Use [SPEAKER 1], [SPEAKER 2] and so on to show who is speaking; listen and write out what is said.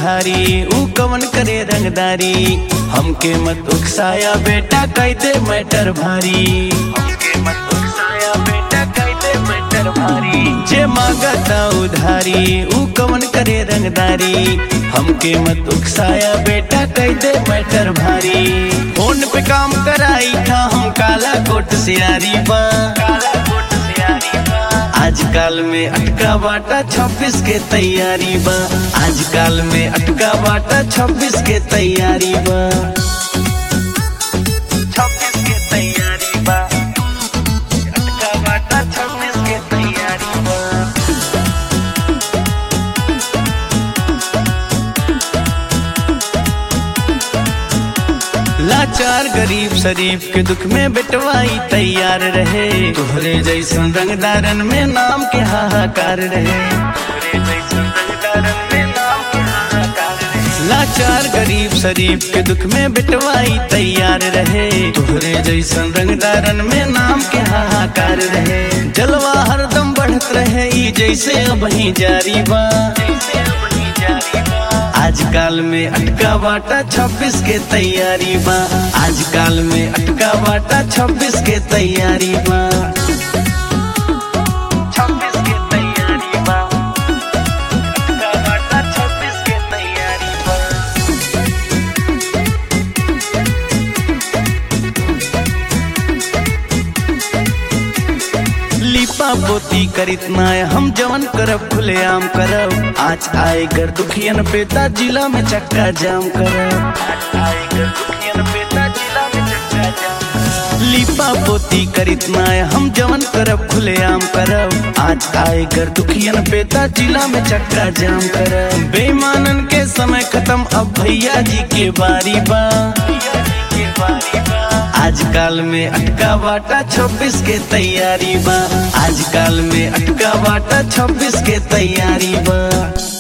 [SPEAKER 1] उधारी ऊ कवन करे रंगदारी हमके मत उकसाया बेटा कैदे मैटर भारी हमके मत उकसाया बेटा कैदे मैटर भारी जे मांगता उधारी ऊ कवन करे रंगदारी हमके मत उकसाया बेटा कैदे मैटर भारी फोन पे काम कराई था हम काला कोट से आरी बा काला कोट से आरी बा आजकल में अटका बाटा छब्बीस के तैयारी बा आजकल में अटका बाटा छब्बीस के तैयारी बा छब्बीस के तैयारी बा अटका बाटा छब्बीस के तैयारी बा लाचार गरीब शरीफ के दुख में बेटवाई तैयार रहे तोहरे जैसन रंगदारन में नाम के हाहाकार रहे तोहरे जैसन रंगदारन में नाम के हाहाकार रहे लाचार गरीब शरीफ के दुख में बेटवाई तैयार रहे तोहरे जैसन रंगदारन में नाम के हाहाकार रहे जलवा हरदम बढ़त रहे ई जैसे अब ही जारी बा जैसे अब ही जारी बा आजकल में अटका बाटा छब्बीस के तैयारी बा आजकल में अटका बाटा छब्बीस के तैयारी बा छब्बीस के तैयारी बा अटका बाटा छब्बीस के तैयारी बा लिपा पोती करित नाय हम जवन करब खुलेआम करब आज आए घर दुखियन पेता जिला में चक्का जाम करब आज आए घर दुखियन पेता जिला में चक्का जाम करब। लिपा पोती करित नाय हम जवन करब खुलेआम करब आज आए घर दुखियन पेता जिला में चक्का जाम करब बेईमानन के समय खत्म अब भैया जी के बारी बा भैया जी के बारी बा आजकल में अटका बाटा छब्बीस के तैयारी बा आजकल में अटका बाटा छब्बीस के तैयारी बा